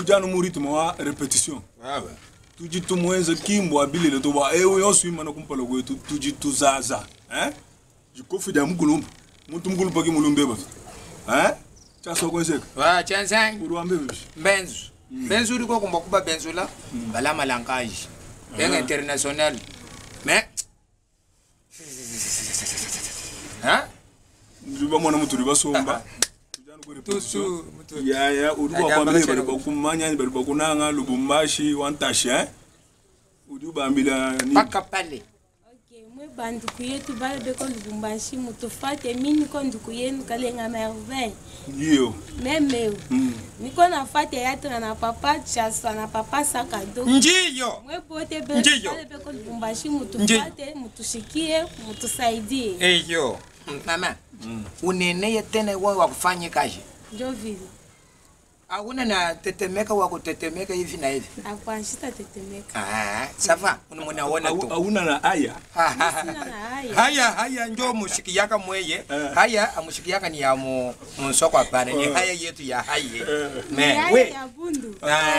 tujanu mu rythme wa répétition Wawe. tuji tumwenze kimbo abilile to ba ewe yoswima na kumpalo kwetu tuji tuzaza eh jikofu ja mkulumba muntu mkulumba ki mulumbe ba eh chaso kwenseka Wa chansangi. uruambe bibi Benzu. Benzu uri ko kumba kuba benzu la. Bala malankaji. Benga international. Mais. Hein? ndiba mwana mutu riba somba tujanu ku répétition Tusu. mutu- ya ya uri Ajamba kwa kwambie kachero. bari bakumanya bari bakunanga lubumbashi wantashi eh udi ubambila ni Paka pale. Okay, mwe banduku yetu bale beko lubumbashi mutufate mi niko nduku yenu kalenga merveille ndio memeu mm. niko nafate yatona na papa chasa na papa sakado Njiyo. mwe pote be- Ndiyo. bale beko lubumbashi mutufate mutushikie mutusaidie Eyo. Mama. Uneneye tena wewe wa kufanya kazi. njo vile Hakuna na tetemeka wa kutetemeka hivi na hivi. akwanshita tetemeka Ah, safa. Unamuona Au- tu. hauna na aya sina na haya haya haya njo mushiki yaka mweye Eh. haya amushiki yaka ni ya mu musoko hapana ni Eh. haya yetu ya haye Eh. me Haya we ya bundu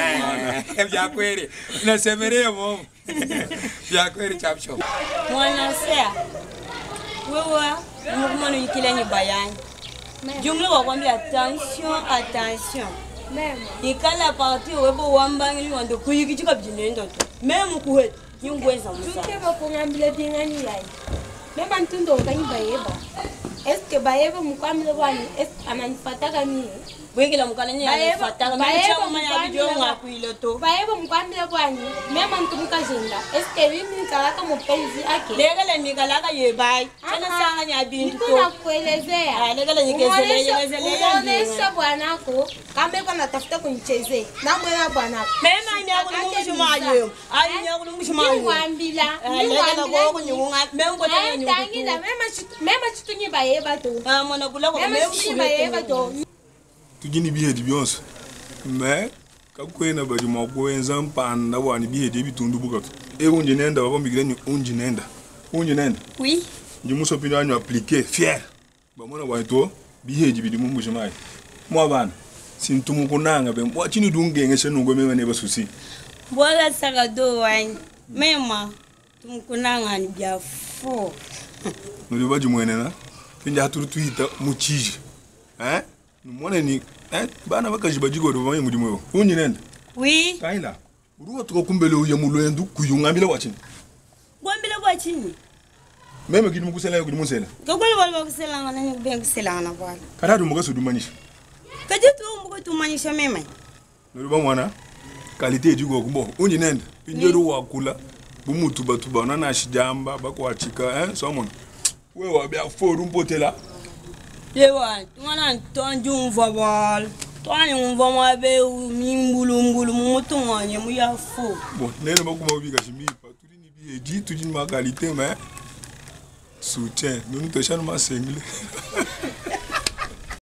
Ah, vya kweli nasemerea mo vya kweli chapsho mwanasea wewe mukumano yikilenyi bayani jumla wakwambia attention attention mema ikala parti webo wambangili wande kuyikichika bjinendo to meme kuhet yingweza musa tuke bakungambile bingani yayi mema ntundo nkanyi bayeba eske bayeba mukwamile bwani eske ananifataka mie bwekela mukalanya Bayeba- yafataka bayeba mechama yabijo mukwamile- ngakwile to bayeba mukwamile bwani mema ntumukajenda eske mimi nikalaka mupenzi ake lekele mikalaka yebai tena Aha. sanga nya bintu Niko to nakuelezea Ah, lekele nikezele Umuonesha- yekezele umuonesha bwanako kama iko natafuta kunichezea namwena bwanako mema nyakulungushumayo ayi nyakulungushumayo niwambila lekela koko nyunga meme kotanya tangila nyungu mema chitunyi bayeba to ah mwana kulako mema meme chitunyi bayeba to tujini bihedi byonse me kakwena badi mwakwenza mpanda bwani bihedi ebitundu bukatu e unji nenda babambikile ni unji nenda unji nenda oui nji musopini wanyu aplike fier bamona bwani to bihedi bidi mumbushimai mwa bana sintumu kunanga be mwa chini dungenge shenungo mema ne basusi bwala saka do wani mema tumkunangani bya fo nuli baji mwene na pinja haturu tuita muchiji eh numone ni eh bana bakaji bajigo do bamwe mudimwe unji nenda oui kaila uruwa tukakumbele uye mulwendu kuyungambile wachini gwambile bwa chini meme kidi mukusela kidi musela kakweli bali bakuselanga nanye kubenga kuselanga bwala katatu mukasudumanisha kaje tuumbuko tumanyisha mema noluba mwana kalite ejiko kumbo unji nenda pinjeru wakula bumutubatuba nanashijamba bakwachika eh somona we wabya foru mpotela yewa tungana tonjumva bwala twanyumva mwabe mimbulumbulu mumutunganye muya fo bon nene bakuma ubika shimipa tulini bieji tulini makalite me soutien nonu toshanu masengle